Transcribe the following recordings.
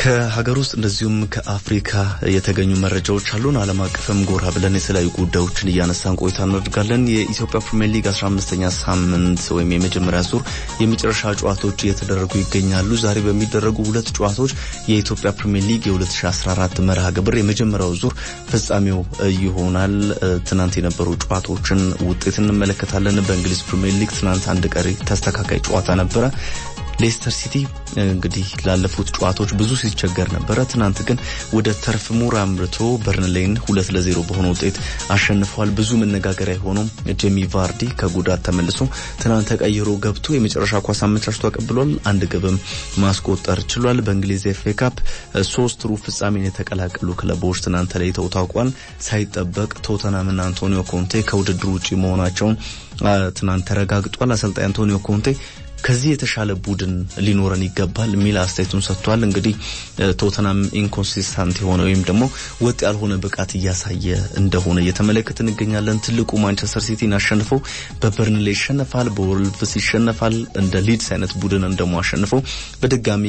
ከሀገር ውስጥ እንደዚሁም ከአፍሪካ የተገኙ መረጃዎች አሉን። ዓለም አቀፍም ጎራ ብለን የተለያዩ ጉዳዮችን እያነሳን ቆይታ እናደርጋለን። የኢትዮጵያ ፕሪምየር ሊግ 15ኛ ሳምንት ወይም የመጀመሪያ ዙር የመጨረሻ ጨዋታዎች እየተደረጉ ይገኛሉ። ዛሬ በሚደረጉ ሁለት ጨዋታዎች የኢትዮጵያ ፕሪምየር ሊግ የ2014 መርሃ ግብር የመጀመሪያው ዙር ፍጻሜው ይሆናል። ትናንት የነበሩ ጨዋታዎችን ውጤት እንመለከታለን። በእንግሊዝ ፕሪምየር ሊግ ትናንት አንድ ቀሪ ተስተካካይ ጨዋታ ነበረ። ሌስተር ሲቲ እንግዲህ ላለፉት ጨዋታዎች ብዙ ሲቸገር ነበረ። ትናንት ግን ወደ ተርፍ ሙር አምርቶ በርንሌይን ሁለት ለዜሮ በሆነ ውጤት አሸንፏል። ብዙ መነጋገሪያ የሆነው ጄሚ ቫርዲ ከጉዳት ተመልሶ ትናንት ተቀይሮ ገብቶ የመጨረሻ ኳስ አመቻችቶ አቀብሏል። አንድ ግብም ማስቆጠር ችሏል። በእንግሊዝ ኤፍ ኤ ካፕ ሶስት ሩብ ፍጻሜን የተቀላቀሉ ክለቦች ትናንት ተለይተው ታውቋል። ሳይጠበቅ ቶተናምና አንቶኒዮ ኮንቴ ከውድድሩ ውጪ መሆናቸውን ትናንት ተረጋግጧል። አሰልጣኝ አንቶኒዮ ኮንቴ ከዚህ የተሻለ ቡድን ሊኖረን ይገባል የሚል አስተያየቱን ሰጥቷል። እንግዲህ ቶተናም ኢንኮንሲስታንት የሆነ ወይም ደግሞ ወጥ ያልሆነ ብቃት እያሳየ እንደሆነ እየተመለከት እንገኛለን። ትልቁ ማንቸስተር ሲቲን አሸንፈው በበርንሌ ይሸነፋል፣ በወልቭስ ይሸነፋል። እንደ ሊድስ አይነት ቡድንን ደግሞ አሸንፈው በድጋሚ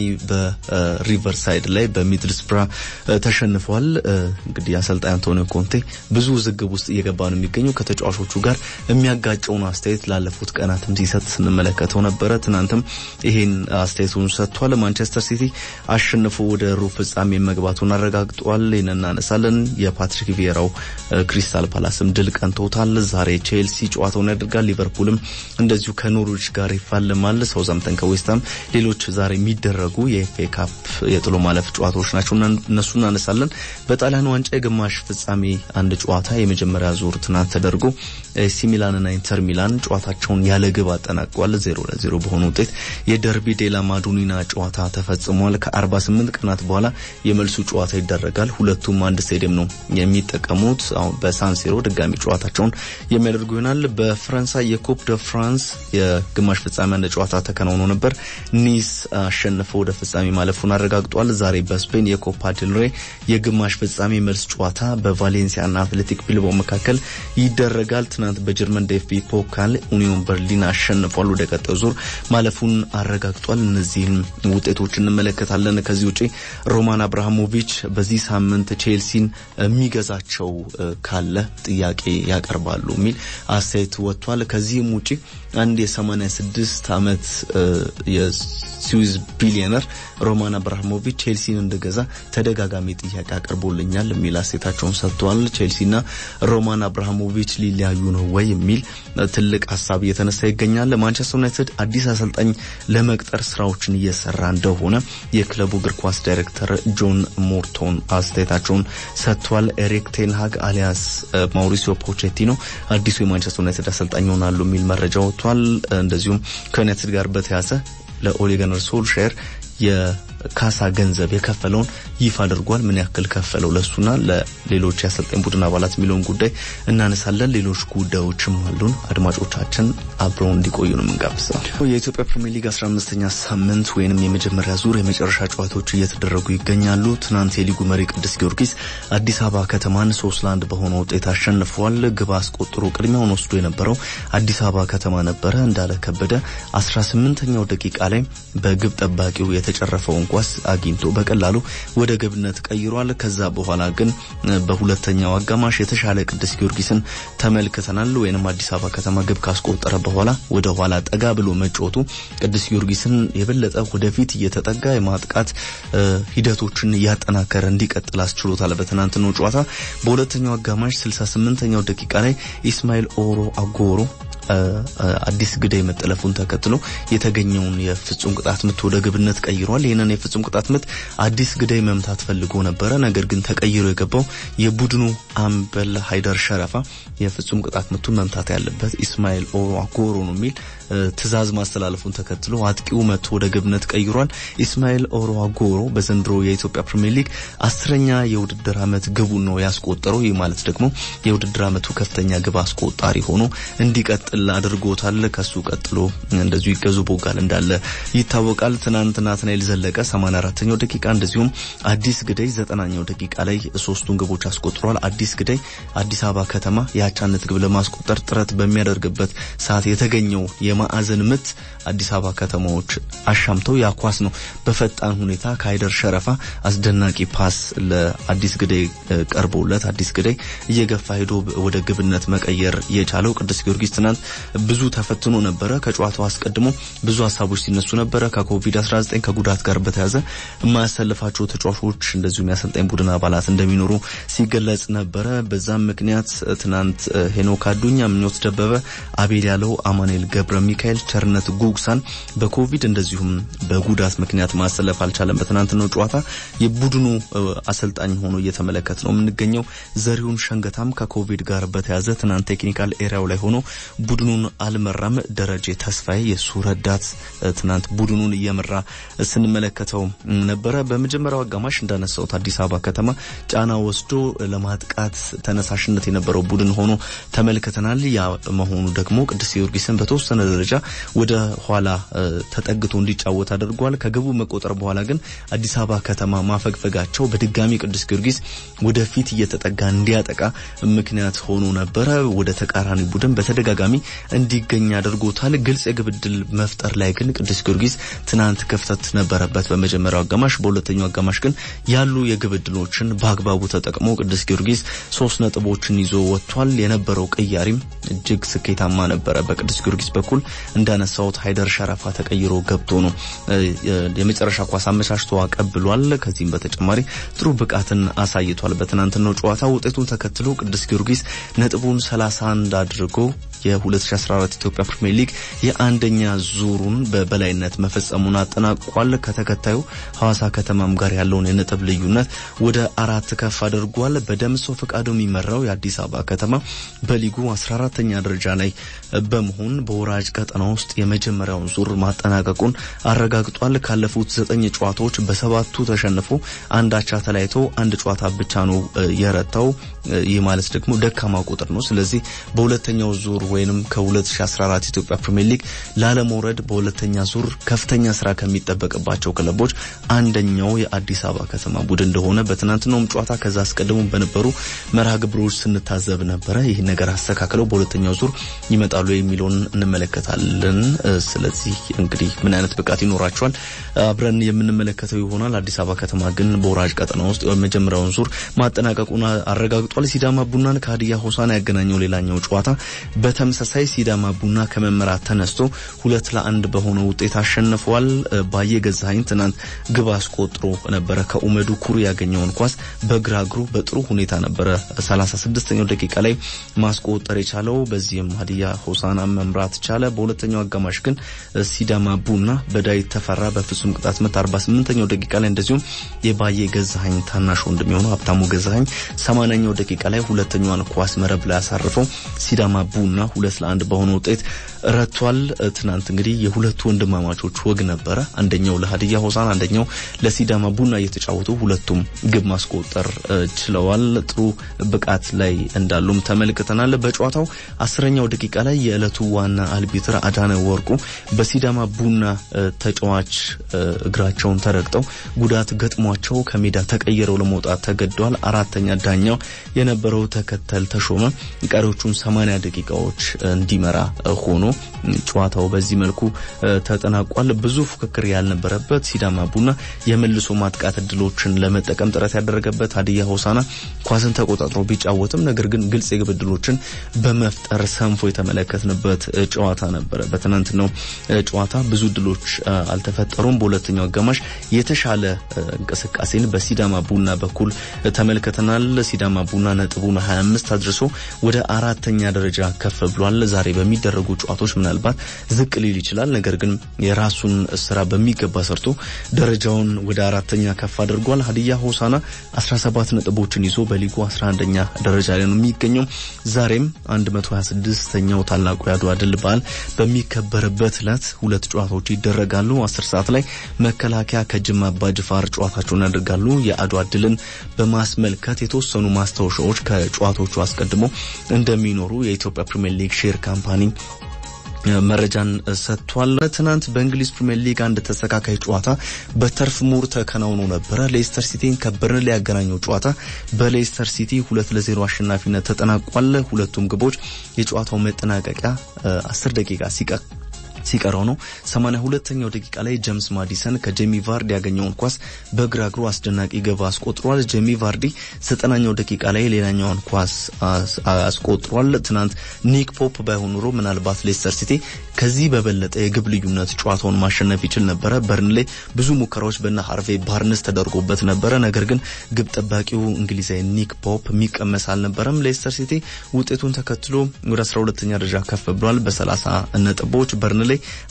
በሪቨርሳይድ ላይ በሚድልስብራ ተሸንፈዋል። እንግዲህ አሰልጣኝ አንቶኒዮ ኮንቴ ብዙ ውዝግብ ውስጥ እየገባ ነው የሚገኘው ከተጫዋቾቹ ጋር የሚያጋጨውን አስተያየት ላለፉት ቀናትም ሲሰጥ ስንመለከተው ነበረ። ትናንትም ይሄን አስተያየቱን ሰጥቷል። ማንቸስተር ሲቲ አሸንፎ ወደ ሩብ ፍጻሜ መግባቱን አረጋግጧል። ይህን እናነሳለን። የፓትሪክ ቪዬራው ክሪስታል ፓላስም ድል ቀንቶታል። ዛሬ ቼልሲ ጨዋታውን ያደርጋል። ሊቨርፑልም እንደዚሁ ከኖርዊች ጋር ይፋለማል። ሳውዛምተን ከዌስትሃም ሌሎች ዛሬ የሚደረጉ የኤፍኤ ካፕ የጥሎ ማለፍ ጨዋታዎች ናቸው። እነሱ እናነሳለን። በጣሊያን ዋንጫ የግማሽ ፍጻሜ አንድ ጨዋታ የመጀመሪያ ዙር ትናንት ተደርጎ ኤሲ ሚላንና ኢንተር ሚላን ጨዋታቸውን ያለ ግብ አጠናቀዋል። ዜሮ ለዜሮ በሆነ ውጤት የደርቢ ዴላ ማዱኒና ጨዋታ ተፈጽሟል። ከ48 ቀናት በኋላ የመልሱ ጨዋታ ይደረጋል። ሁለቱም አንድ ስቴዲየም ነው የሚጠቀሙት። አሁን በሳንሲሮ ድጋሚ ጨዋታቸውን የሚያደርጉ ይሆናል። በፈረንሳይ የኮፕ ደ ፍራንስ የግማሽ ፍጻሜ አንድ ጨዋታ ተከናውኖ ነበር። ኒስ አሸንፈው ወደ ፍጻሜ ማለፉን አረጋግጧል። ዛሬ በስፔን የኮፓ ዴልሬ የግማሽ ፍጻሜ መልስ ጨዋታ በቫሌንሲያና አትሌቲክ ቢልባኦ መካከል ይደረጋል። ትናንት በጀርመን ዴፍቢ ፖካል ኡኒዮን በርሊን አሸንፏል። ወደ ቀጣዩ ዙር ማለፉን አረጋግጧል። እነዚህን ውጤቶች እንመለከታለን። ከዚህ ውጪ ሮማን አብርሃሞቪች በዚህ ሳምንት ቼልሲን የሚገዛቸው ካለ ጥያቄ ያቀርባሉ የሚል አስተያየት ወጥቷል። ከዚህም ውጪ አንድ የ86 ዓመት የስዊዝ ቢሊዮነር ሮማን አብርሃሞቪች ቼልሲን እንደገዛ ተደጋጋሚ ጥያቄ አቅርቦልኛል የሚል አስተያየታቸውን ሰጥተዋል። ቼልሲና ሮማን አብርሃሞቪች ሊለያዩ ነው ወይ የሚል ትልቅ ሀሳብ እየተነሳ ይገኛል። ማንቸስተር ዩናይትድ አዲስ አሰልጣኝ ለመቅጠር ስራዎችን እየሰራ እንደሆነ የክለቡ እግር ኳስ ዳይሬክተር ጆን ሞርቶን አስተያየታቸውን ሰጥቷል። ኤሪክ ቴንሃግ አሊያስ ማውሪሲዮ ፖቼቲኖ አዲሱ የማንቸስተር ዩናይትድ አሰልጣኝ ይሆናሉ የሚል መረጃ ወጥቷል። እንደዚሁም ከዩናይትድ ጋር በተያያዘ ለኦሌ ጉናር ሶልሻየር የካሳ ገንዘብ የከፈለውን ይፋ አድርጓል። ምን ያክል ከፈለው ለሱና ለሌሎች የአሰልጣኝ ቡድን አባላት የሚለውን ጉዳይ እናነሳለን። ሌሎች ጉዳዮችም አሉን። አድማጮቻችን አብረው እንዲቆዩ ነው የምንጋብዘው። የኢትዮጵያ ፕሪሚየር ሊግ 15ኛ ሳምንት ወይንም የመጀመሪያ ዙር የመጨረሻ ጨዋታዎች እየተደረጉ ይገኛሉ። ትናንት የሊጉ መሪ ቅዱስ ጊዮርጊስ አዲስ አበባ ከተማን ሶስት ለአንድ በሆነ ውጤት አሸንፏል። ግብ አስቆጥሮ ቅድሚያውን ወስዶ የነበረው አዲስ አበባ ከተማ ነበረ። እንዳለ ከበደ 18ኛው ደቂቃ ላይ በግብ ጠባቂው የተጨረፈውን ኳስ አግኝቶ በቀላሉ ወደ ግብነት ቀይሯል። ከዛ በኋላ ግን በሁለተኛው አጋማሽ የተሻለ ቅዱስ ጊዮርጊስን ተመልክተናል። ወይንም አዲስ አበባ ከተማ ግብ ካስቆጠረ በኋላ ወደ ኋላ ጠጋ ብሎ መጫወቱ ቅዱስ ጊዮርጊስን የበለጠ ወደፊት እየተጠጋ የማጥቃት ሂደቶችን እያጠናከረ እንዲቀጥል አስችሎታል። በትናንትናው ጨዋታ በሁለተኛው አጋማሽ 68ኛው ደቂቃ ላይ ኢስማኤል ኦሮ አጎሮ አዲስ ግዳይ መጠለፉን ተከትሎ የተገኘውን የፍጹም ቅጣት ምት ወደ ግብነት ቀይሯል። ይህንን የፍጹም ቅጣት ምት አዲስ ግዳይ መምታት ፈልጎ ነበረ። ነገር ግን ተቀይሮ የገባው የቡድኑ አምበል ሃይደር ሸረፋ የፍጹም ቅጣት ምቱን መምታት ያለበት ኢስማኤል ኦሮ አጎሮ ነው የሚል ትዕዛዝ ማስተላለፉን ተከትሎ አጥቂው መቶ ወደ ግብነት ቀይሯል። ኢስማኤል ኦሮ አጎሮ በዘንድሮ የኢትዮጵያ ፕሪሚየር ሊግ አስረኛ የውድድር ዓመት ግቡን ነው ያስቆጠረው። ይህ ማለት ደግሞ የውድድር ዓመቱ ከፍተኛ ግብ አስቆጣሪ ሆኖ እንዲቀጥል እንዲቀጥል አድርጎታል። ከሱ ቀጥሎ እንደዚሁ ይገዙ ቦጋል እንዳለ ይታወቃል። ትናንት ናትናኤል ዘለቀ 84ኛው ደቂቃ እንደዚሁም አዲስ ግደይ 90ኛው ደቂቃ ላይ ሶስቱን ግቦች አስቆጥሯል። አዲስ ግደይ አዲስ አበባ ከተማ የአቻነት ግብ ለማስቆጠር ጥረት በሚያደርግበት ሰዓት የተገኘው የማዕዘን ምት አዲስ አበባ ከተማዎች አሻምተው ያኳስ ነው በፈጣን ሁኔታ ከሀይደር ሸረፋ አስደናቂ ፓስ ለአዲስ ግደይ ቀርቦለት አዲስ ግደይ እየገፋ ሄዶ ወደ ግብነት መቀየር የቻለው ቅዱስ ጊዮርጊስ ትናንት ብዙ ተፈትኖ ነበረ። ከጨዋታው አስቀድሞ ብዙ ሀሳቦች ሲነሱ ነበረ። ከኮቪድ-19 ከጉዳት ጋር በተያያዘ የማያሰልፋቸው ተጫዋቾች እንደዚሁም የአሰልጣኝ ቡድን አባላት እንደሚኖሩ ሲገለጽ ነበረ። በዛም ምክንያት ትናንት ሄኖክ አዱኛ፣ ምኞት ደበበ፣ አቤል ያለው፣ አማኑኤል ገብረ ሚካኤል፣ ቸርነት ጉግሳን በኮቪድ እንደዚሁም በጉዳት ምክንያት ማሰለፍ አልቻለም። በትናንትናው ጨዋታ የቡድኑ አሰልጣኝ ሆኖ እየተመለከት ነው የምንገኘው። ዘሪሁን ሸንገታም ከኮቪድ ጋር በተያዘ ትናንት ቴክኒካል ኤሪያው ላይ ሆኖ ቡድኑን አልመራም። ደረጀ ተስፋዬ የሱ ረዳት ትናንት ቡድኑን እየመራ ስንመለከተው ነበረ። በመጀመሪያው አጋማሽ እንዳነሳውት አዲስ አበባ ከተማ ጫና ወስዶ ለማጥቃት ተነሳሽነት የነበረው ቡድን ሆኖ ተመልክተናል። ያ መሆኑ ደግሞ ቅዱስ ጊዮርጊስን በተወሰነ ደረጃ ወደ ኋላ ተጠግቶ እንዲጫወት አድርጓል። ከግቡ መቆጠር በኋላ ግን አዲስ አበባ ከተማ ማፈግፈጋቸው በድጋሚ ቅዱስ ጊዮርጊስ ወደፊት እየተጠጋ እንዲያጠቃ ምክንያት ሆኖ ነበረ። ወደ ተቃራኒ ቡድን በተደጋጋሚ እንዲገኝ አድርጎታል። ግልጽ የግብ ዕድል መፍጠር ላይ ግን ቅዱስ ጊዮርጊስ ትናንት ክፍተት ነበረበት በመጀመሪያው አጋማሽ። በሁለተኛው አጋማሽ ግን ያሉ የግብ ዕድሎችን በአግባቡ ተጠቅሞ ቅዱስ ጊዮርጊስ ሶስት ነጥቦችን ይዞ ወጥቷል። የነበረው ቅያሪም እጅግ ስኬታማ ነበረ። በቅዱስ ጊዮርጊስ በኩል እንዳነሳውት ሀይደር ሸረፋ ተቀይሮ ገብቶ ነው የመጨረሻ ኳስ አመቻችቶ አቀብሏል። ከዚህም በተጨማሪ ጥሩ ብቃትን አሳይቷል። በትናንትናው ጨዋታ ውጤቱን ተከትሎ ቅዱስ ጊዮርጊስ ነጥቡን 31 አድርጎ የ2014 ኢትዮጵያ ፕሪሚየር ሊግ የአንደኛ ዙሩን በበላይነት መፈጸሙን አጠናቋል። ከተከታዩ ሐዋሳ ከተማም ጋር ያለውን የነጥብ ልዩነት ወደ አራት ከፍ አድርጓል። በደምሰው ፈቃዱ የሚመራው የአዲስ አበባ ከተማ በሊጉ 14ተኛ ደረጃ ላይ በመሆን በወራጅ ቀጠና ውስጥ የመጀመሪያውን ዙር ማጠናቀቁን አረጋግጧል። ካለፉት ዘጠኝ ጨዋታዎች በሰባቱ ተሸንፎ አንድ አቻ ተለያይቶ አንድ ጨዋታ ብቻ ነው የረታው። ይህ ማለት ደግሞ ደካማ ቁጥር ነው። ስለዚህ በሁለተኛው ዙር ወይንም ከ2014 ኢትዮጵያ ፕሪሚየር ሊግ ላለመውረድ በሁለተኛ ዙር ከፍተኛ ስራ ከሚጠበቅባቸው ክለቦች አንደኛው የአዲስ አበባ ከተማ ቡድን እንደሆነ በትናንትናውም ጨዋታ ከዛ አስቀድሞ በነበሩ መርሃ ግብሮች ስንታዘብ ነበረ። ይህ ነገር አስተካክለው በሁለተኛው ዙር ይመጣሉ የሚለውን እንመለከታለን። ስለዚህ እንግዲህ ምን አይነት ብቃት ይኖራቸዋል አብረን የምንመለከተው ይሆናል። አዲስ አበባ ከተማ ግን በወራጅ ቀጠና ውስጥ የመጀመሪያውን ዙር ማጠናቀቁን አረጋግጧል። ሲዳማ ቡናን ከሀዲያ ሆሳና ያገናኘው ሌላኛው ጨዋታ በተመሳሳይ ሲዳማ ቡና ከመመራት ተነስቶ ሁለት ለአንድ በሆነ ውጤት አሸንፈዋል። ባየ ገዛኸኝ ትናንት ግብ አስቆጥሮ ነበረ። ከኡመዱ ኩሩ ያገኘውን ኳስ በግራ እግሩ በጥሩ ሁኔታ ነበረ 36ኛው ደቂቃ ላይ ማስቆጠር የቻለው። በዚህም ሀዲያ ሆሳና መምራት ቻለ። በሁለተኛው አጋማሽ ግን ሲዳማ ቡና በዳዊት ተፈራ በፍጹም ቅጣት ምት 48ኛው ደቂቃ ላይ እንደዚሁም የባየ ገዛኸኝ ታናሽ ወንድም የሆነው ሀብታሙ ገዛኸኝ 80ኛው ደቂቃ ላይ ሁለተኛዋን ኳስ መረብ ላይ አሳርፈው ሲዳማ ቡና ሁለት ለአንድ በሆነ ውጤት ረቷል። ትናንት እንግዲህ የሁለቱ ወንድማማቾች ወግ ነበረ። አንደኛው ለሀዲያ ሆሳና፣ አንደኛው ለሲዳማ ቡና እየተጫወቱ ሁለቱም ግብ ማስቆጠር ችለዋል። ጥሩ ብቃት ላይ እንዳሉም ተመልክተናል። በጨዋታው አስረኛው ደቂቃ ላይ የዕለቱ ዋና አልቢትር አዳነ ወርቁ በሲዳማ ቡና ተጫዋች እግራቸውን ተረግጠው ጉዳት ገጥሟቸው ከሜዳ ተቀይረው ለመውጣት ተገደዋል። አራተኛ ዳኛው የነበረው ተከተል ተሾመ ቀሪዎቹን 80 ደቂቃዎች እንዲመራ ሆኖ ጨዋታው በዚህ መልኩ ተጠናቋል። ብዙ ፉክክር ያልነበረበት ሲዳማ ቡና የመልሶ ማጥቃት እድሎችን ለመጠቀም ጥረት ያደረገበት፣ ሀዲያ ሆሳና ኳስን ተቆጣጥሮ ቢጫወትም ነገር ግን ግልጽ የግብ እድሎችን በመፍጠር ሰንፎ የተመለከትንበት ጨዋታ ነበረ። በትናንትናው ጨዋታ ብዙ እድሎች አልተፈጠሩም። በሁለተኛው አጋማሽ የተሻለ እንቅስቃሴን በሲዳማ ቡና በኩል ተመልክተናል። ሲዳማ ቡና ነጥቡን 25 አድርሶ ወደ አራተኛ ደረጃ ከፍ ብሏል። ዛሬ በሚደረጉ ጨዋታዎች ምናልባት ዝቅ ሊል ይችላል። ነገር ግን የራሱን ስራ በሚገባ ሰርቶ ደረጃውን ወደ አራተኛ ከፍ አድርጓል። ሀዲያ ሆሳና 17 ነጥቦችን ይዞ በሊጉ 11ኛ ደረጃ ላይ ነው የሚገኘው። ዛሬም 126ኛው ታላቁ የአድዋ ድል በዓል በሚከበርበት ዕለት ሁለት ጨዋታዎች ይደረጋሉ። 10 ሰዓት ላይ መከላከያ ከጅማ አባጅፋር ጨዋታቸውን ያደርጋሉ። የአድዋ ድልን በማስመልከት የተወሰኑ ማስታወሻዎች ከጨዋታዎቹ አስቀድሞ እንደሚኖሩ የኢትዮጵያ ፕሪሚየር ሊግ ሼር ካምፓኒ መረጃን ሰጥቷል። ትናንት በእንግሊዝ ፕሪምየር ሊግ አንድ ተስተካካይ ጨዋታ በተርፍ ሙር ተከናውኖ ነበረ። ሌስተር ሲቲን ከበርንሌ ያገናኘው ጨዋታ በሌስተር ሲቲ ሁለት ለዜሮ አሸናፊነት ተጠናቋል። ሁለቱም ግቦች የጨዋታው መጠናቀቂያ አስር ደቂቃ ሲቀር ሲቀረው ነው። 82ኛው ደቂቃ ላይ ጄምስ ማዲሰን ከጄሚ ቫርዲ ያገኘውን ኳስ በግራ እግሩ አስደናቂ ግብ አስቆጥሯል። ጄሚ ቫርዲ ዘጠናኛው ደቂቃ ላይ ሌላኛውን ኳስ አስቆጥሯል። ትናንት ኒክ ፖፕ ባይሆን ኖሮ ምናልባት ሌስተር ሲቲ ከዚህ በበለጠ የግብ ልዩነት ጨዋታውን ማሸነፍ ይችል ነበረ። በርንሌ ብዙ ሙከራዎች በና ሃርቬ ባርንስ ተደርጎበት ነበረ። ነገር ግን ግብ ጠባቂው እንግሊዛዊ ኒክ ፖፕ የሚቀመስ አልነበረም። ሌስተር ሲቲ ውጤቱን ተከትሎ ወደ 12ኛ ደረጃ ከፍ ብሏል በ30 ነጥቦች በርንሌ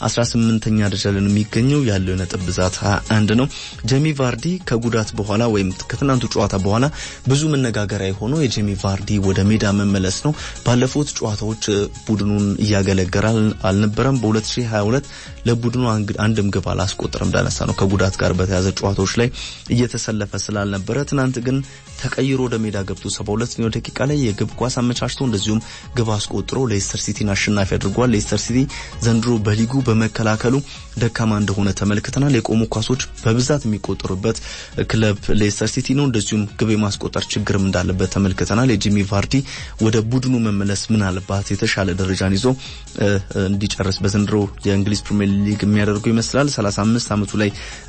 18ኛ ደረጃ ላይ የሚገኘው ያለው የነጥብ ብዛት 21 ነው። ጄሚ ቫርዲ ከጉዳት በኋላ ወይም ከትናንቱ ጨዋታ በኋላ ብዙ መነጋገሪያ የሆነው የጄሚ ቫርዲ ወደ ሜዳ መመለስ ነው። ባለፉት ጨዋታዎች ቡድኑን እያገለገለ አልነበረም። በ2022 ለቡድኑ አንድም ግብ አላስቆጠረም። እንዳነሳ ነው ከጉዳት ጋር በተያዘ ጨዋታዎች ላይ እየተሰለፈ ስላልነበረ ትናንት ግን ተቀይሮ ወደ ሜዳ ገብቶ 72ኛው ደቂቃ ላይ የግብ ኳስ አመቻችቶ እንደዚሁም ግብ አስቆጥሮ ሌስተር ሲቲን አሸናፊ አድርጓል። ሌስተር ሲቲ ዘንድሮ በሊጉ በመከላከሉ ደካማ እንደሆነ ተመልክተናል። የቆሙ ኳሶች በብዛት የሚቆጠሩበት ክለብ ሌስተር ሲቲ ነው። እንደዚሁም ግብ የማስቆጠር ችግርም እንዳለበት ተመልክተናል። የጂሚ ቫርዲ ወደ ቡድኑ መመለስ ምናልባት የተሻለ ደረጃን ይዞ እንዲጨርስ በዘንድሮ የእንግሊዝ ፕሪሚየር ሊግ የሚያደርጉ ይመስላል። 35 ዓመቱ ላይ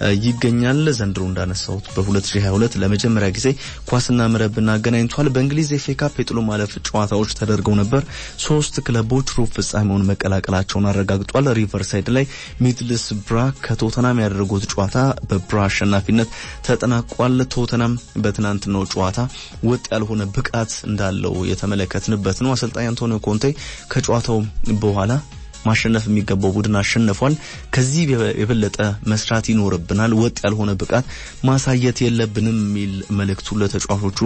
ይገኛል። ዘንድሮ እንዳነሳሁት በ2022 ለመጀመሪያ ጊዜ ኳስና መረብን አገናኝቷል። በእንግሊዝ ኤፍ ኤ ካፕ የጥሎ ማለፍ ጨዋታዎች ተደርገው ነበር። ሶስት ክለቦች ሩብ ፍጻሜውን መቀላቀላቸውን አረጋግጧል። ሪቨርሳይድ ላይ ሚድልስ ብራ ከቶተናም ያደረጉት ጨዋታ በብራ አሸናፊነት ተጠናቋል። ቶተናም በትናንትናው ጨዋታ ወጥ ያልሆነ ብቃት እንዳለው የተመለከትንበት ነው። አሰልጣኝ አንቶኒዮ ኮንቴ ከጨዋታው በኋላ ማሸነፍ የሚገባው ቡድን አሸንፏል። ከዚህ የበለጠ መስራት ይኖርብናል፣ ወጥ ያልሆነ ብቃት ማሳየት የለብንም የሚል መልእክቱ ለተጫዋቾቹ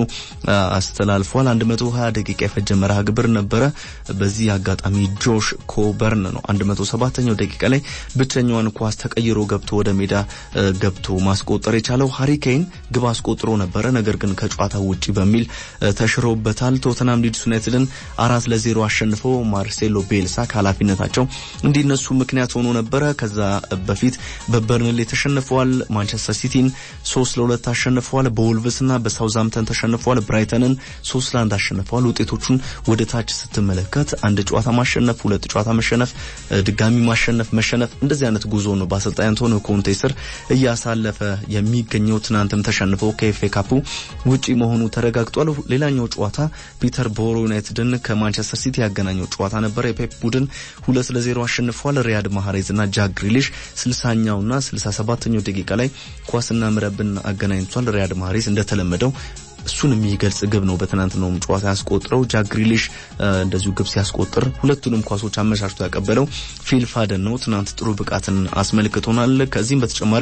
አስተላልፏል። 120 ደቂቃ የፈጀ መርሃ ግብር ነበረ። በዚህ አጋጣሚ ጆሽ ኮበርን ነው 107ኛው ደቂቃ ላይ ብቸኛዋን ኳስ ተቀይሮ ገብቶ ወደ ሜዳ ገብቶ ማስቆጠር የቻለው ሃሪኬን ግብ አስቆጥሮ ነበረ። ነገር ግን ከጨዋታ ውጪ በሚል ተሽሮበታል። ቶተናም ሊድስ ዩናይትድን አራት ለዜሮ አሸንፈው ማርሴሎ ቤልሳ ከኃላፊነታቸው እንዲነሱ ምክንያት ሆኖ ነበረ። ከዛ በፊት በበርንሌ ተሸንፈዋል። ማንቸስተር ሲቲን ሶስት ለሁለት አሸንፈዋል። በወልቭስና በሳውዛምተን ተሸንፈዋል። ብራይተንን ሶስት ለአንድ አሸንፈዋል። ውጤቶቹን ወደ ታች ስትመለከት አንድ ጨዋታ ማሸነፍ፣ ሁለት ጨዋታ መሸነፍ፣ ድጋሚ ማሸነፍ፣ መሸነፍ እንደዚህ አይነት ጉዞ ነው በአሰልጣኝ አንቶኒዮ ኮንቴ ስር እያሳለፈ የሚገኘው። ትናንትም ተሸንፈው ከኤፍኤ ካፑ ውጪ መሆኑ ተረጋግጧል። ሌላኛው ጨዋታ ፒተር ቦሮ ዩናይትድን ከማንቸስተር ሲቲ ያገናኘው ጨዋታ ነበር። የፔፕ ቡድን ሁለት ለዜሮ አሸንፏል። ሪያድ ማህሬዝ እና ጃክ ግሪሊሽ 60ኛውና 67ኛው ደቂቃ ላይ ኳስና መረብን አገናኝቷል። ሪያድ ማህሬዝ እንደተለመደው እሱን የሚገልጽ ግብ ነው በትናንትናውም ጨዋታ ያስቆጥረው። ጃክ ግሪሊሽ እንደዚሁ ግብ ሲያስቆጥር ሁለቱንም ኳሶች አመቻችቶ ያቀበለው ፊል ፋደን ነው። ትናንት ጥሩ ብቃትን አስመልክቶናል። ከዚህም በተጨማሪ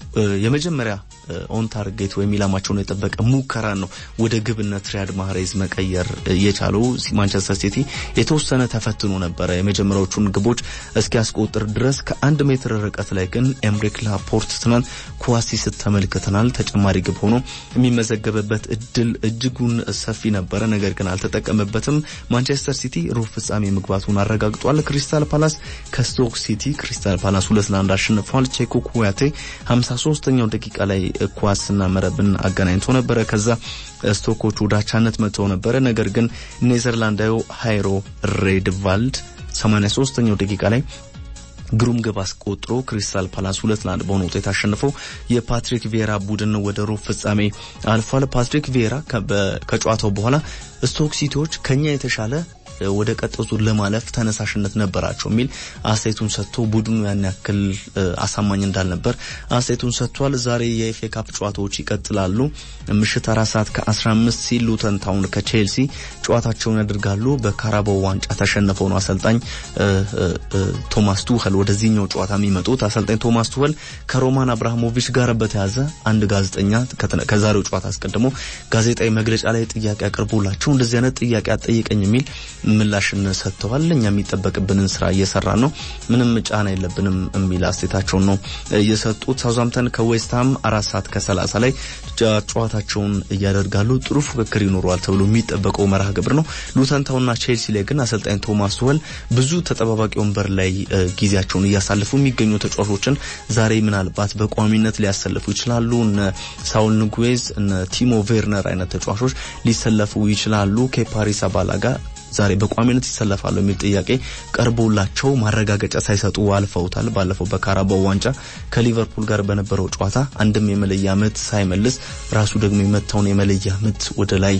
የመጀመሪያ ኦን ታርጌት ወይም ኢላማቸውን የጠበቀ ሙከራ ነው ወደ ግብነት ሪያድ ማህሬዝ መቀየር የቻለው። ማንቸስተር ሲቲ የተወሰነ ተፈትኖ ነበረ የመጀመሪያዎቹን ግቦች እስኪያስቆጥር ድረስ። ከአንድ ሜትር ርቀት ላይ ግን ኤምሪክ ላፖርት ትናንት ኳስ ሲስት ተመልክተናል። ተጨማሪ ግብ ሆኖ የሚመዘገብበት እድል እጅጉን ሰፊ ነበረ፣ ነገር ግን አልተጠቀመበትም። ማንቸስተር ሲቲ ሩብ ፍጻሜ መግባቱን አረጋግጧል። ክሪስታል ፓላስ ከስቶክ ሲቲ ክሪስታል ፓላስ ሁለት ለአንድ አሸንፏል። ቼኮ ኩያቴ 53ኛው ደቂቃ ላይ ኳስና መረብን አገናኝቶ ነበረ። ከዛ ስቶኮቹ ዳቻነት መጥተው ነበረ። ነገር ግን ኔዘርላንዳዊ ሃይሮ ሬድቫልድ 83ኛው ደቂቃ ላይ ግሩም ግብ አስቆጥሮ ክሪስታል ፓላስ ሁለት ለአንድ በሆነ ውጤት አሸንፈው የፓትሪክ ቪዬራ ቡድን ወደ ሩብ ፍጻሜ አልፏል። ፓትሪክ ቪዬራ ከጨዋታው በኋላ ስቶክ ሲቲዎች ከኛ የተሻለ ወደ ቀጣዩ ዙር ለማለፍ ተነሳሽነት ነበራቸው የሚል አስተያየቱን ሰጥቶ ቡድኑ ያን ያክል አሳማኝ እንዳልነበር አስተያየቱን ሰጥቷል። ዛሬ የኤፍኤ ካፕ ጨዋታዎች ይቀጥላሉ። ምሽት አራት ሰዓት ከ15 ሲል ሉተን ታውን ከቼልሲ ጨዋታቸውን ያደርጋሉ። በካራባው ዋንጫ ተሸንፈው ነው አሰልጣኝ ቶማስ ቱኸል ወደዚህኛው ጨዋታ የሚመጡት። አሰልጣኝ ቶማስ ቱኸል ከሮማን አብርሃሞቪች ጋር በተያዘ አንድ ጋዜጠኛ ከዛሬው ጨዋታ አስቀድሞ ጋዜጣዊ መግለጫ ላይ ጥያቄ አቅርቦላቸው እንደዚህ አይነት ጥያቄ አጠይቀኝ የሚል ምላሽን ሰጥተዋል። እኛ የሚጠበቅብንን ስራ እየሰራን ነው፣ ምንም ጫና የለብንም የሚል አስተያየታቸውን ነው የሰጡት። ሳውዛምተን ከዌስትሃም አራት ሰዓት ከሰላሳ ላይ ጨዋታቸውን እያደርጋሉ። ጥሩ ፉክክር ይኖረዋል ተብሎ የሚጠበቀው መርሃ ግብር ነው። ሉተን ታውንና ቼልሲ ላይ ግን አሰልጣኝ ቶማስ ቱኸል ብዙ ተጠባባቂ ወንበር ላይ ጊዜያቸውን እያሳለፉ የሚገኙ ተጫዋቾችን ዛሬ ምናልባት በቋሚነት ሊያሰልፉ ይችላሉ። እነ ሳውል ንጉዌዝ እነ ቲሞ ቬርነር አይነት ተጫዋቾች ሊሰለፉ ይችላሉ። ከፓሪስ አባላጋ ዛሬ በቋሚነት ይሰለፋሉ የሚል ጥያቄ ቀርቦላቸው ማረጋገጫ ሳይሰጡ አልፈውታል። ባለፈው በካራባው ዋንጫ ከሊቨርፑል ጋር በነበረው ጨዋታ አንድም የመለያ ምት ሳይመልስ ራሱ ደግሞ የመታውን የመለያ ምት ወደ ላይ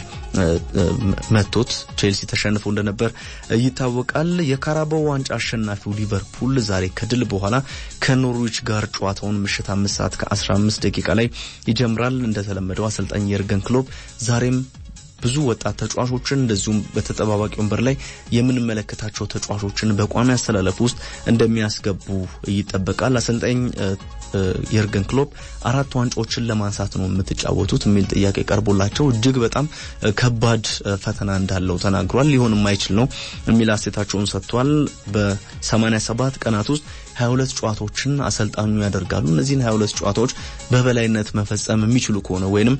መቶት ቼልሲ ተሸንፎ እንደነበር ይታወቃል። የካራባው ዋንጫ አሸናፊው ሊቨርፑል ዛሬ ከድል በኋላ ከኖርዊች ጋር ጨዋታውን ምሽት አምስት ሰዓት ከ15 ደቂቃ ላይ ይጀምራል። እንደተለመደው አሰልጣኝ የርገን ክሎፕ ዛሬም ብዙ ወጣት ተጫዋቾችን እንደዚሁም በተጠባባቂ ወንበር ላይ የምንመለከታቸው ተጫዋቾችን በቋሚ አስተላለፍ ውስጥ እንደሚያስገቡ ይጠበቃል። አሰልጣኝ የርገን ክሎፕ አራት ዋንጫዎችን ለማንሳት ነው የምትጫወቱት የሚል ጥያቄ ቀርቦላቸው እጅግ በጣም ከባድ ፈተና እንዳለው ተናግሯል። ሊሆን የማይችል ነው የሚል አስተያየታቸውን ሰጥቷል። በ87 ቀናት ውስጥ 22 ጨዋታዎችን አሰልጣኙ ያደርጋሉ። እነዚህን 22 ጨዋታዎች በበላይነት መፈጸም የሚችሉ ከሆነ ወይንም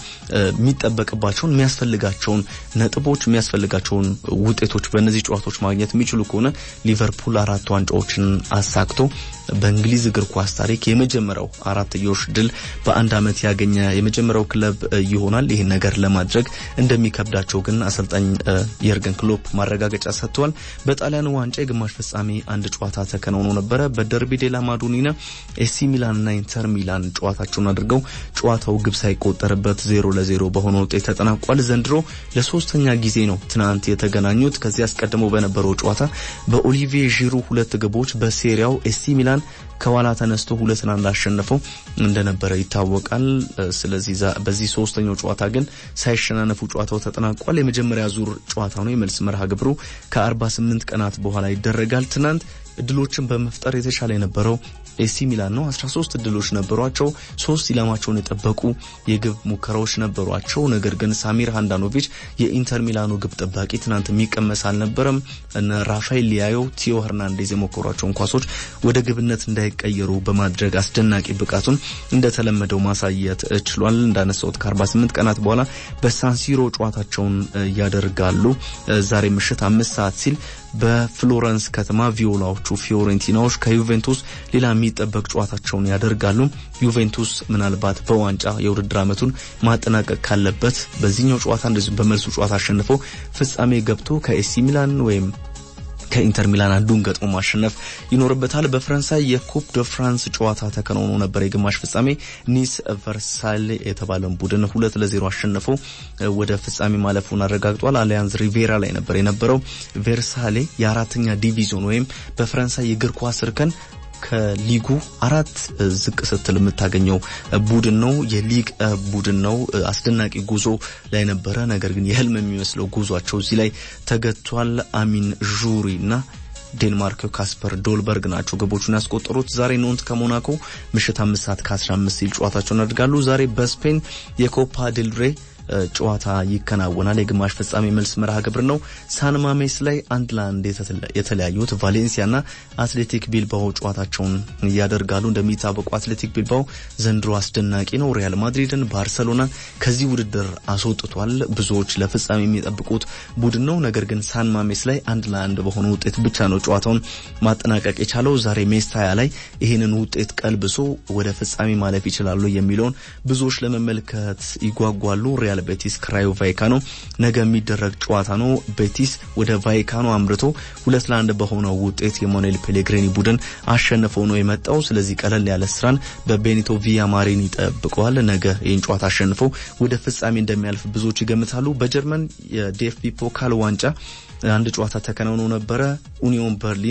የሚጠበቅባቸውን የሚያስፈልጋቸውን ነጥቦች የሚያስፈልጋቸውን ውጤቶች በእነዚህ ጨዋታዎች ማግኘት የሚችሉ ከሆነ ሊቨርፑል አራት ዋንጫዎችን አሳክቶ በእንግሊዝ እግር ኳስ ታሪክ የመጀመሪያው አራትዮሽ ድል በአንድ ዓመት ያገኘ የመጀመሪያው ክለብ ይሆናል። ይህን ነገር ለማድረግ እንደሚከብዳቸው ግን አሰልጣኝ የርገን ክሎፕ ማረጋገጫ ሰጥተዋል። በጣሊያን ዋንጫ የግማሽ ፍጻሜ አንድ ጨዋታ ተከናውኖ ነበረ። በደርቢ ዴላ ማዶኒና ኤሲ ሚላንና ኢንተር ሚላን ጨዋታቸውን አድርገው ጨዋታው ግብ ሳይቆጠርበት ዜሮ ለዜሮ በሆነ ውጤት ተጠናቋል። ዘንድሮ ለሶስተኛ ጊዜ ነው ትናንት የተገናኙት። ከዚህ አስቀድሞ በነበረው ጨዋታ በኦሊቪዬ ዢሩ ሁለት ግቦች በሴሪያው ኤሲ ሚላን ከኋላ ተነስቶ ሁለት ለአንድ አሸነፈው እንደነበረ ይታወቃል። ስለዚህ በዚህ ሶስተኛው ጨዋታ ግን ሳይሸናነፉ ጨዋታው ተጠናቋል። የመጀመሪያ ዙር ጨዋታ ነው። የመልስ መርሃ ግብሩ ከ48 ቀናት በኋላ ይደረጋል። ትናንት እድሎችን በመፍጠር የተሻለ የነበረው ኤሲ ሚላን ነው። 13 እድሎች ነበሯቸው። ሶስት ኢላማቸውን የጠበቁ የግብ ሙከራዎች ነበሯቸው። ነገር ግን ሳሚር ሃንዳኖቪች የኢንተር ሚላኑ ግብ ጠባቂ ትናንት የሚቀመስ አልነበረም። እነ ራፋኤል ሊያዮ፣ ቲዮ ሄርናንዴዝ የሞከሯቸውን ኳሶች ወደ ግብነት እንዳይቀየሩ በማድረግ አስደናቂ ብቃቱን እንደተለመደው ማሳየት ችሏል። እንዳነሳሁት ከ48 ቀናት በኋላ በሳንሲሮ ጨዋታቸውን ያደርጋሉ። ዛሬ ምሽት አምስት ሰዓት ሲል በፍሎረንስ ከተማ ቪዮላዎቹ ፊዮሬንቲናዎች ከዩቬንቱስ ሌላ የሚጠበቅ ጨዋታቸውን ያደርጋሉ። ዩቬንቱስ ምናልባት በዋንጫ የውድድር ዓመቱን ማጠናቀቅ ካለበት በዚህኛው ጨዋታ እንደዚሁም በመልሱ ጨዋታ አሸንፎ ፍጻሜ ገብቶ ከኤሲ ሚላን ወይም ከኢንተር ሚላን አንዱን ገጥሞ ማሸነፍ ይኖርበታል። በፈረንሳይ የኩፕ ደ ፍራንስ ጨዋታ ተከናውኖ ነበር። የግማሽ ፍጻሜ ኒስ ቨርሳይል የተባለን ቡድን ሁለት ለዜሮ አሸንፎ ወደ ፍጻሜ ማለፉን አረጋግጧል። አሊያንዝ ሪቬራ ላይ ነበር የነበረው። ቬርሳሌ የአራተኛ ዲቪዚዮን ወይም በፈረንሳይ የእግር ኳስ እርከን ከሊጉ አራት ዝቅ ስትል የምታገኘው ቡድን ነው። የሊግ ቡድን ነው። አስደናቂ ጉዞ ላይ ነበረ። ነገር ግን የህልም የሚመስለው ጉዟቸው እዚህ ላይ ተገቷል። አሚን ዡሪ እና ዴንማርክ ካስፐር ዶልበርግ ናቸው ግቦቹን ያስቆጠሩት። ዛሬ ኖንት ከሞናኮ ምሽት አምስት ሰዓት ከ15 ሲል ጨዋታቸውን ያደርጋሉ። ዛሬ በስፔን የኮፓ ዴልሬ ጨዋታ ይከናወናል። የግማሽ ፍጻሜ መልስ መርሃ ግብር ነው። ሳን ማሜስ ላይ አንድ ለአንድ የተለያዩት ቫሌንሲያና አትሌቲክ ቢልባኦ ጨዋታቸውን ያደርጋሉ። እንደሚታወቁ አትሌቲክ ቢልባኦ ዘንድሮ አስደናቂ ነው። ሪያል ማድሪድን፣ ባርሰሎናን ከዚህ ውድድር አስወጥቷል። ብዙዎች ለፍጻሜ የሚጠብቁት ቡድን ነው። ነገር ግን ሳን ማሜስ ላይ አንድ ለአንድ በሆነ ውጤት ብቻ ነው ጨዋታውን ማጠናቀቅ የቻለው። ዛሬ ሜስታያ ላይ ይህንን ውጤት ቀልብሶ ወደ ፍጻሜ ማለፍ ይችላሉ የሚለውን ብዙዎች ለመመልከት ይጓጓሉ። ሪያል ቤቲስ ክራዮ ቫይካኖ ነገ የሚደረግ ጨዋታ ነው። ቤቲስ ወደ ቫይካኖ አምርቶ ሁለት ለአንድ በሆነው ውጤት የማኑኤል ፔሌግሪኒ ቡድን አሸንፈው ነው የመጣው። ስለዚህ ቀለል ያለ ስራን በቤኒቶ ቪያማሪን ይጠብቀዋል። ነገ ይህን ጨዋታ አሸንፈው ወደ ፍጻሜ እንደሚያልፍ ብዙዎች ይገምታሉ። በጀርመን የዲኤፍቢ ፖካል ዋንጫ አንድ ጨዋታ ተከናውኖ ነበረ። ኡኒዮን በርሊን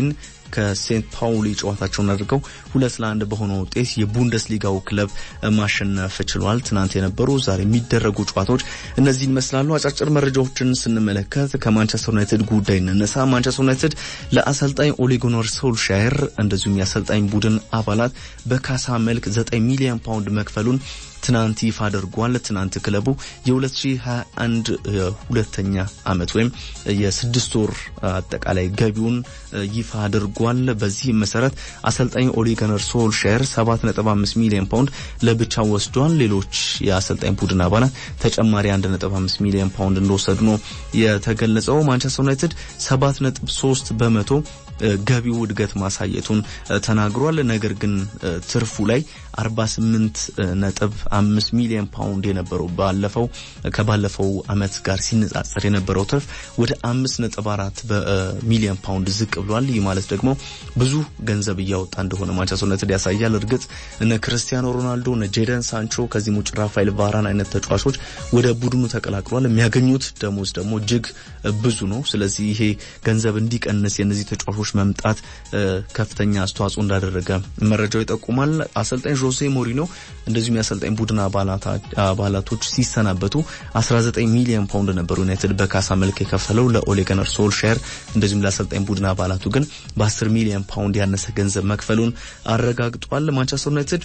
ከሴንት ፓውሊ ጨዋታቸውን አድርገው ሁለት ለአንድ በሆነ ውጤት የቡንደስሊጋው ክለብ ማሸነፍ ችሏል። ትናንት የነበሩ ዛሬ የሚደረጉ ጨዋታዎች እነዚህን ይመስላሉ። አጫጭር መረጃዎችን ስንመለከት ከማንቸስተር ዩናይትድ ጉዳይ እንነሳ። ማንቸስተር ዩናይትድ ለአሰልጣኝ ኦሌ ጉናር ሶልሻየር እንደዚሁም የአሰልጣኝ ቡድን አባላት በካሳ መልክ 9 ሚሊዮን ፓውንድ መክፈሉን ትናንት ይፋ አድርጓል። ትናንት ክለቡ የ2021 ሁለተኛ ዓመት ወይም የስድስት ወር አጠቃላይ ገቢውን ይፋ አድርጓል። በዚህ መሰረት አሰልጣኝ ኦሌ ጉናር ሶልሻየር 7.5 ሚሊዮን ፓውንድ ለብቻው ወስዷል። ሌሎች የአሰልጣኝ ቡድን አባላት ተጨማሪ 1.5 ሚሊዮን ፓውንድ እንደወሰዱ ነው የተገለጸው። ማንቸስተር ዩናይትድ 7.3 በመቶ ገቢው እድገት ማሳየቱን ተናግሯል። ነገር ግን ትርፉ ላይ 48 ነጥብ 5 ሚሊዮን ፓውንድ የነበረው ባለፈው ከባለፈው አመት ጋር ሲነጻጸር የነበረው ትርፍ ወደ 5 ነጥብ 4 ሚሊዮን ፓውንድ ዝቅ ብሏል። ይህ ማለት ደግሞ ብዙ ገንዘብ እያወጣ እንደሆነ ማንቸስተር ዩናይትድ ያሳያል። እርግጥ እነ ክርስቲያኖ ሮናልዶ፣ እነ ጄደን ሳንቾ ከዚህም ውጭ ራፋኤል ቫራን አይነት ተጫዋቾች ወደ ቡድኑ ተቀላቅሏል። የሚያገኙት ደሞዝ ደግሞ እጅግ ብዙ ነው። ስለዚህ ይሄ ገንዘብ እንዲቀንስ የእነዚህ ተጫዋቾች መምጣት ከፍተኛ አስተዋጽኦ እንዳደረገ መረጃው ይጠቁማል። አሰልጣኝ ጆሴ ሞሪኖ እንደዚሁም የአሰልጣኝ ቡድን አባላቶች ሲሰናበቱ 19 ሚሊዮን ፓውንድ ነበሩ ዩናይትድ በካሳ መልክ የከፈለው ለኦሌ ጉናር ሶልሻየር። እንደዚሁም ለአሰልጣኝ ቡድን አባላቱ ግን በ10 ሚሊዮን ፓውንድ ያነሰ ገንዘብ መክፈሉን አረጋግጧል። ማንቸስተር ዩናይትድ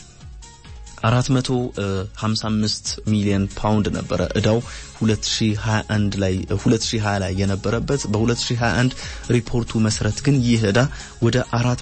455 ሚሊዮን ፓውንድ ነበረ እዳው 2021 ላይ 2020 ላይ የነበረበት በ2021 ሪፖርቱ መሰረት ግን ይህ እዳ ወደ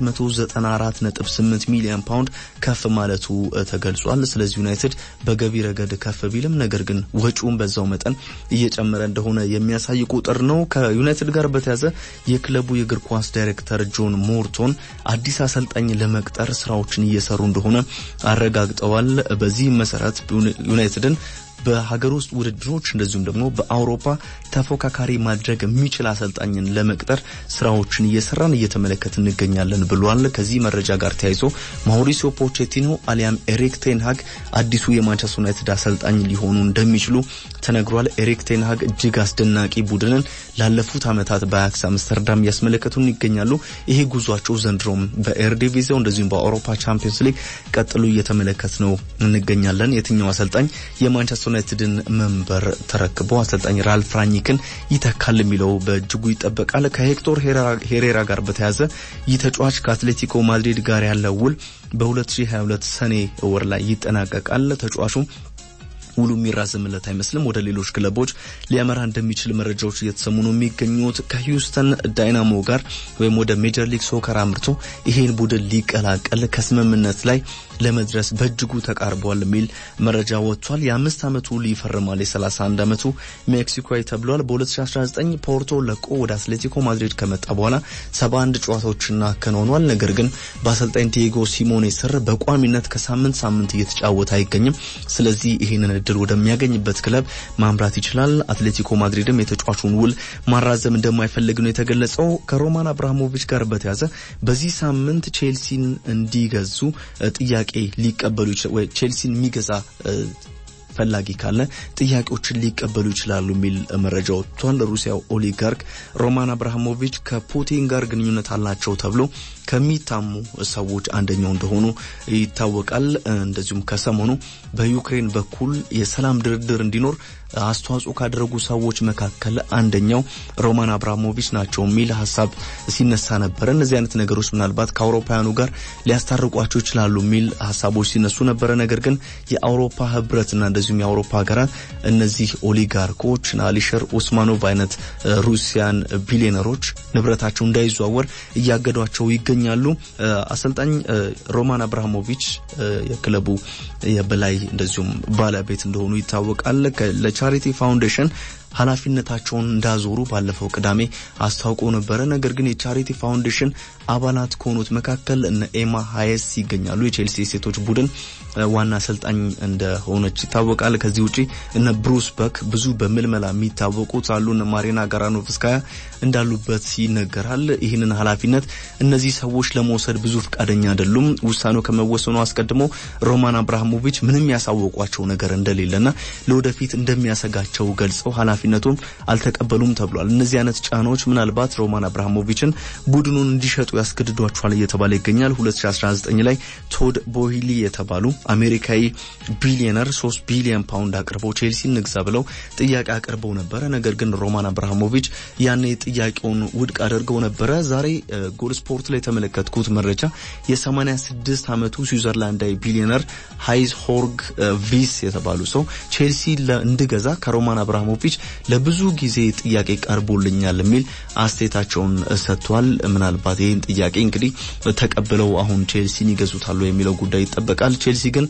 494.8 ሚሊዮን ፓውንድ ከፍ ማለቱ ተገልጿል። ስለዚህ ዩናይትድ በገቢ ረገድ ከፍ ቢልም ነገር ግን ወጪውን በዛው መጠን እየጨመረ እንደሆነ የሚያሳይ ቁጥር ነው። ከዩናይትድ ጋር በተያዘ የክለቡ የእግር ኳስ ዳይሬክተር ጆን ሞርቶን አዲስ አሰልጣኝ ለመቅጠር ስራዎችን እየሰሩ እንደሆነ አረጋግጠዋል። በዚህም መሰረት ዩናይትድን በሀገር ውስጥ ውድድሮች እንደዚሁም ደግሞ በአውሮፓ ተፎካካሪ ማድረግ የሚችል አሰልጣኝን ለመቅጠር ስራዎችን እየሰራን እየተመለከት እንገኛለን ብሏል። ከዚህ መረጃ ጋር ተያይዞ ማውሪሲዮ ፖቼቲኖ አሊያም ኤሪክ ቴንሃግ አዲሱ የማንቸስተር ዩናይትድ አሰልጣኝ ሊሆኑ እንደሚችሉ ተነግሯል። ኤሪክ ቴንሃግ እጅግ አስደናቂ ቡድንን ላለፉት ዓመታት በአያክስ አምስተርዳም እያስመለከቱን ይገኛሉ። ይሄ ጉዟቸው ዘንድሮም በኤርዲቪዚያው እንደዚሁም በአውሮፓ ቻምፒየንስ ሊግ ቀጥሎ እየተመለከት ነው እንገኛለን። የትኛው አሰልጣኝ የማንቸስተር ዩናይትድን መንበር ተረክቦ አሰልጣኝ ራልፍ ራኒክን ይተካል የሚለው በእጅጉ ይጠበቃል። ከሄክቶር ሄሬራ ጋር በተያያዘ ይህ ተጫዋች ከአትሌቲኮ ማድሪድ ጋር ያለው ውል በ2022 ሰኔ ወር ላይ ይጠናቀቃል። ተጫዋቹ ውሉ የሚራዘምለት አይመስልም። ወደ ሌሎች ክለቦች ሊያመራ እንደሚችል መረጃዎች እየተሰሙ ነው የሚገኙት። ከሂውስተን ዳይናሞ ጋር ወይም ወደ ሜጀር ሊግ ሶከር አምርቶ ይሄን ቡድን ሊቀላቀል ከስምምነት ላይ ለመድረስ በእጅጉ ተቃርቧል የሚል መረጃ ወጥቷል። የአምስት ዓመቱ ሊፈርማል። የ31 ዓመቱ ሜክሲኮዊ ተብሏል። በ2019 ፖርቶ ለቆ ወደ አትሌቲኮ ማድሪድ ከመጣ በኋላ 71 ጨዋታዎችን አከናውኗል። ነገር ግን በአሰልጣኝ ዲዬጎ ሲሞኔ ስር በቋሚነት ከሳምንት ሳምንት እየተጫወተ አይገኝም። ስለዚህ ይህንን እድል ወደሚያገኝበት ክለብ ማምራት ይችላል። አትሌቲኮ ማድሪድም የተጫዋቹን ውል ማራዘም እንደማይፈልግ ነው የተገለጸው። ከሮማን አብርሃሞቪች ጋር በተያዘ በዚህ ሳምንት ቼልሲን እንዲገዙ ጥያቄ ሊቀበሉ ወይ ቼልሲን የሚገዛ ፈላጊ ካለ ጥያቄዎችን ሊቀበሉ ይችላሉ የሚል መረጃ ወጥቷል። ሩሲያው ኦሊጋርክ ሮማን አብርሃሞቪች ከፑቲን ጋር ግንኙነት አላቸው ተብሎ ከሚታሙ ሰዎች አንደኛው እንደሆኑ ይታወቃል። እንደዚሁም ከሰሞኑ በዩክሬን በኩል የሰላም ድርድር እንዲኖር አስተዋጽኦ ካደረጉ ሰዎች መካከል አንደኛው ሮማን አብራሞቪች ናቸው የሚል ሀሳብ ሲነሳ ነበረ። እነዚህ አይነት ነገሮች ምናልባት ከአውሮፓውያኑ ጋር ሊያስታርቋቸው ይችላሉ የሚል ሀሳቦች ሲነሱ ነበረ። ነገር ግን የአውሮፓ ህብረትና እንደዚሁም የአውሮፓ ሀገራት እነዚህ ኦሊጋርኮች አሊሸር ኡስማኖቭ አይነት ሩሲያን ቢሊዮነሮች ንብረታቸው እንዳይዘዋወር እያገዷቸው ይገኛሉ። አሰልጣኝ ሮማን አብርሃሞቪች የክለቡ የበላይ እንደዚሁም ባለቤት እንደሆኑ ይታወቃል። ለቻሪቲ ፋውንዴሽን ኃላፊነታቸውን እንዳዞሩ ባለፈው ቅዳሜ አስታውቆ ነበረ። ነገር ግን የቻሪቲ ፋውንዴሽን አባላት ከሆኑት መካከል እነ ኤማ ሀየስ ይገኛሉ። የቼልሲ ሴቶች ቡድን ዋና አሰልጣኝ እንደሆነች ይታወቃል። ከዚህ ውጪ እነ ብሩስ በክ ብዙ በምልመላ የሚታወቁት አሉ። እነ ማሪና ጋራኖቭስካያ እንዳሉበት ይነገራል። ይህንን ኃላፊነት እነዚህ ሰዎች ለመውሰድ ብዙ ፈቃደኛ አይደሉም። ውሳኔው ከመወሰኑ አስቀድሞ ሮማን አብርሃሞቪች ምንም ያሳወቋቸው ነገር እንደሌለና ለወደፊት እንደሚያሰጋቸው ገልጸው ኃላፊነቱን አልተቀበሉም ተብሏል። እነዚህ አይነት ጫናዎች ምናልባት ሮማን አብርሃሞቪችን ቡድኑን እንዲሸጡ ያስገድዷቸዋል እየተባለ ይገኛል። 2019 ላይ ቶድ ቦሂሊ የተባሉ አሜሪካዊ ቢሊዮነር 3 ቢሊዮን ፓውንድ አቅርበው ቼልሲ ንግዛ ብለው ጥያቄ አቅርበው ነበረ። ነገር ግን ሮማን አብርሃሞቪች ያኔ ጥያቄውን ውድቅ አድርገው ነበረ። ዛሬ ጎል ስፖርት ላይ የተመለከትኩት መረጃ የ86 ዓመቱ ስዊዘርላንዳዊ ቢሊዮነር ሃይዝ ሆርግ ቪስ የተባሉ ሰው ቼልሲ እንድገዛ ከሮማን አብርሃሞቪች ለብዙ ጊዜ ጥያቄ ቀርቦልኛል የሚል አስተያየታቸውን ሰጥቷል። ምናልባት ይህን ጥያቄ እንግዲህ ተቀብለው አሁን ቼልሲን ይገዙታሉ የሚለው ጉዳይ ይጠበቃል። ቼልሲ ግን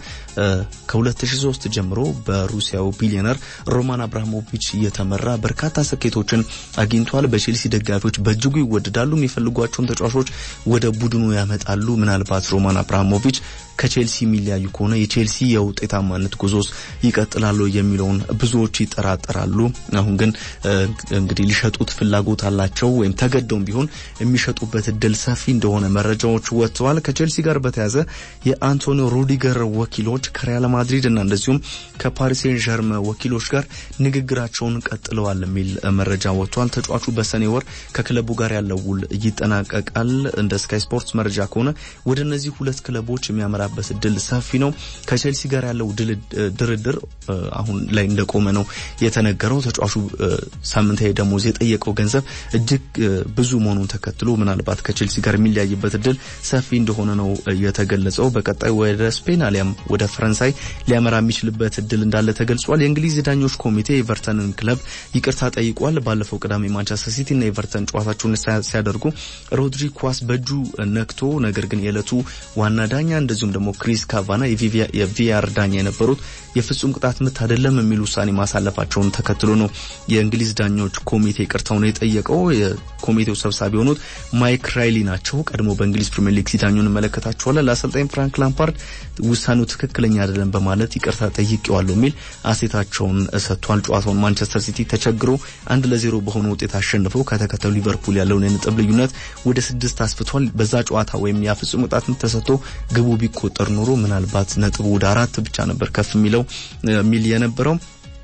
ከ2003 ጀምሮ በሩሲያው ቢሊዮነር ሮማን አብርሃሞቪች እየተመራ በርካታ ስኬቶችን አግኝቷል። በቼልሲ ደጋፊዎች በእጅጉ ይወደዳሉ። የሚፈልጓቸውን ተጫዋቾች ወደ ቡድኑ ያመጣሉ። ምናልባት ሮማን አብርሃሞቪች ከቼልሲ የሚለያዩ ከሆነ የቼልሲ የውጤታማነት ጉዞስ ይቀጥላሉ የሚለውን ብዙዎች ይጠራጠራሉ። አሁን ግን እንግዲህ ሊሸጡት ፍላጎት አላቸው ወይም ተገደውም ቢሆን የሚሸጡበት እድል ሰፊ እንደሆነ መረጃዎች ወጥተዋል። ከቼልሲ ጋር በተያያዘ የአንቶኒዮ ሩዲገር ወኪሎች ከሪያል ማድሪድ እና እንደዚሁም ከፓሪስ ሴን ዠርመ ወኪሎች ጋር ንግግራቸውን ቀጥለዋል የሚል መረጃ ወጥቷል። ተጫዋቹ በሰኔ ወር ከክለቡ ጋር ያለው ውል ይጠናቀቃል። እንደ ስካይ ስፖርትስ መረጃ ከሆነ ወደ እነዚህ ሁለት ክለቦች የሚያመራ በት እድል ሰፊ ነው። ከቼልሲ ጋር ያለው ድርድር አሁን ላይ እንደቆመ ነው የተነገረው። ተጫዋቹ ሳምንታዊ ደሞዝ የጠየቀው ገንዘብ እጅግ ብዙ መሆኑን ተከትሎ ምናልባት ከቼልሲ ጋር የሚለያይበት እድል ሰፊ እንደሆነ ነው የተገለጸው። በቀጣይ ወደ ስፔን አሊያም ወደ ፈረንሳይ ሊያመራ የሚችልበት እድል እንዳለ ተገልጿል። የእንግሊዝ ዳኞች ኮሚቴ ኤቨርተንን ክለብ ይቅርታ ጠይቋል። ባለፈው ቅዳሜ ማንቸስተር ሲቲ እና ኤቨርተን ጨዋታቸውን ሲያደርጉ ሮድሪ ኳስ በእጁ ነክቶ ነገር ግን የዕለቱ ዋና ዳኛ እንደዚሁም ደግሞ ክሪስ ካቫና የቪአር ዳኛ የነበሩት የፍጹም ቅጣት ምት አይደለም የሚል ውሳኔ ማሳለፋቸውን ተከትሎ ነው የእንግሊዝ ዳኞች ኮሚቴ ይቅርታውን የጠየቀው። የኮሚቴው ሰብሳቢ የሆኑት ማይክ ራይሊ ናቸው። ቀድሞ በእንግሊዝ ፕሪምየር ሊግ ሲዳኙ እንመለከታቸዋለን። ለአሰልጣኝ ፍራንክ ላምፓርድ ውሳኔው ትክክለኛ አይደለም በማለት ይቅርታ ጠይቄዋለሁ የሚል አሴታቸውን ሰጥቷል። ጨዋታውን ማንቸስተር ሲቲ ተቸግሮ አንድ ለዜሮ በሆነ ውጤት አሸንፈው ከተከተሉ ሊቨርፑል ያለውን የነጥብ ልዩነት ወደ ስድስት አስፍቷል። በዛ ጨዋታ ወይም ያ ፍጹም ቅጣት ምት ተሰጥቶ ግቡ ቢቆጠር ኖሮ ምናልባት ነጥቡ ወደ አራት ብቻ ነበር ከፍ የሚለው ሚል የነበረው።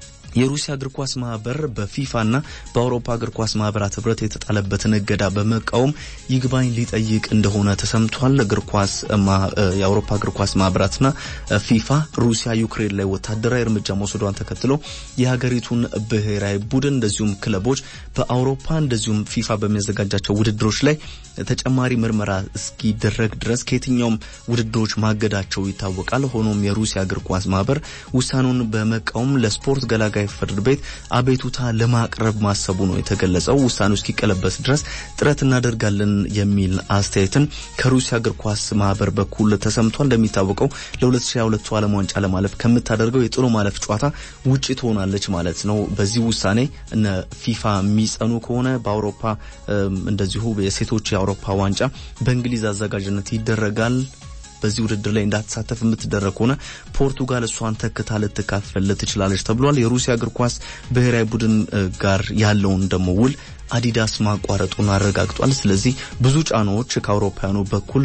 የሩሲያ እግር ኳስ ማህበር በፊፋና በአውሮፓ እግር ኳስ ማህበራት ህብረት የተጣለበትን እገዳ በመቃወም ይግባኝ ሊጠይቅ እንደሆነ ተሰምቷል። እግር ኳስ የአውሮፓ እግር ኳስ ማህበራትና ፊፋ ሩሲያ ዩክሬን ላይ ወታደራዊ እርምጃ መውሰዷን ተከትሎ የሀገሪቱን ብሔራዊ ቡድን እንደዚሁም ክለቦች በአውሮፓ እንደዚሁም ፊፋ በሚያዘጋጃቸው ውድድሮች ላይ ተጨማሪ ምርመራ እስኪደረግ ድረስ ከየትኛውም ውድድሮች ማገዳቸው ይታወቃል። ሆኖም የሩሲያ እግር ኳስ ማህበር ውሳኔውን በመቃወም ለስፖርት ገላጋ ፍርድ ቤት አቤቱታ ለማቅረብ ማሰቡ ነው የተገለጸው። ውሳኔው እስኪቀለበስ ድረስ ጥረት እናደርጋለን የሚል አስተያየትን ከሩሲያ እግር ኳስ ማህበር በኩል ተሰምቷል። እንደሚታወቀው ለ2022 ዓለም ዋንጫ ለማለፍ ከምታደርገው የጥሎ ማለፍ ጨዋታ ውጪ ትሆናለች ማለት ነው። በዚህ ውሳኔ እነ ፊፋ የሚጸኑ ከሆነ በአውሮፓ እንደዚሁ የሴቶች የአውሮፓ ዋንጫ በእንግሊዝ አዘጋጅነት ይደረጋል። በዚህ ውድድር ላይ እንዳትሳተፍ የምትደረግ ከሆነ ፖርቱጋል እሷን ተክታ ልትካፈል ትችላለች ተብሏል። የሩሲያ እግር ኳስ ብሔራዊ ቡድን ጋር ያለውን ደግሞ ውል አዲዳስ ማቋረጡን አረጋግጧል። ስለዚህ ብዙ ጫናዎች ከአውሮፓውያኑ በኩል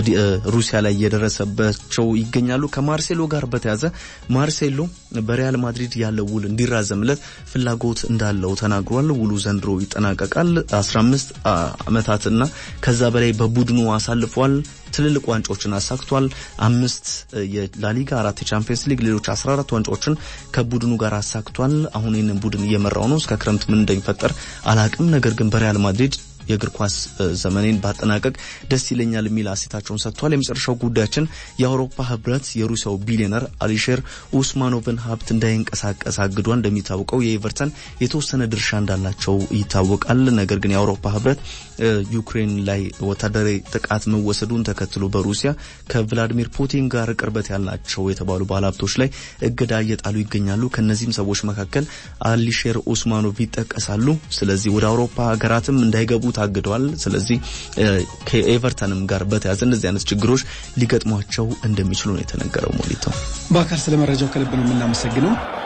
ሩሲያ ላይ እየደረሰባቸው ይገኛሉ። ከማርሴሎ ጋር በተያዘ ማርሴሎ በሪያል ማድሪድ ያለው ውል እንዲራዘምለት ፍላጎት እንዳለው ተናግሯል። ውሉ ዘንድሮ ይጠናቀቃል። 15 ዓመታትና ከዛ በላይ በቡድኑ አሳልፏል። ትልልቅ ዋንጫዎችን አሳክቷል። አምስት የላሊጋ፣ አራት የቻምፒየንስ ሊግ፣ ሌሎች 14 ዋንጫዎችን ከቡድኑ ጋር አሳክቷል። አሁን ይህንን ቡድን እየመራው ነው። እስከ ክረምት ምን እንደሚፈጠር አላቅም። ነገር ግን በሪያል ማድሪድ የእግር ኳስ ዘመኔን ባጠናቀቅ ደስ ይለኛል የሚል አሴታቸውን ሰጥቷል። የመጨረሻው ጉዳያችን የአውሮፓ ህብረት የሩሲያው ቢሊዮነር አሊሼር ኡስማኖቭን ሀብት እንዳይንቀሳቀስ አግዷል። እንደሚታወቀው የኤቨርተን የተወሰነ ድርሻ እንዳላቸው ይታወቃል። ነገር ግን የአውሮፓ ህብረት ዩክሬን ላይ ወታደራዊ ጥቃት መወሰዱን ተከትሎ በሩሲያ ከቭላዲሚር ፑቲን ጋር ቅርበት ያላቸው የተባሉ ባለሀብቶች ላይ እገዳ እየጣሉ ይገኛሉ። ከነዚህም ሰዎች መካከል አሊሼር ኡስማኖቭ ይጠቀሳሉ። ስለዚህ ወደ አውሮፓ ሀገራትም እንዳይገቡ ታግደዋል። ስለዚህ ከኤቨርተንም ጋር በተያያዘ እንደዚህ አይነት ችግሮች ሊገጥሟቸው እንደሚችሉ ነው የተነገረው። ሞሊተው በአካል ስለ መረጃው ከልብ ነው የምናመሰግነው።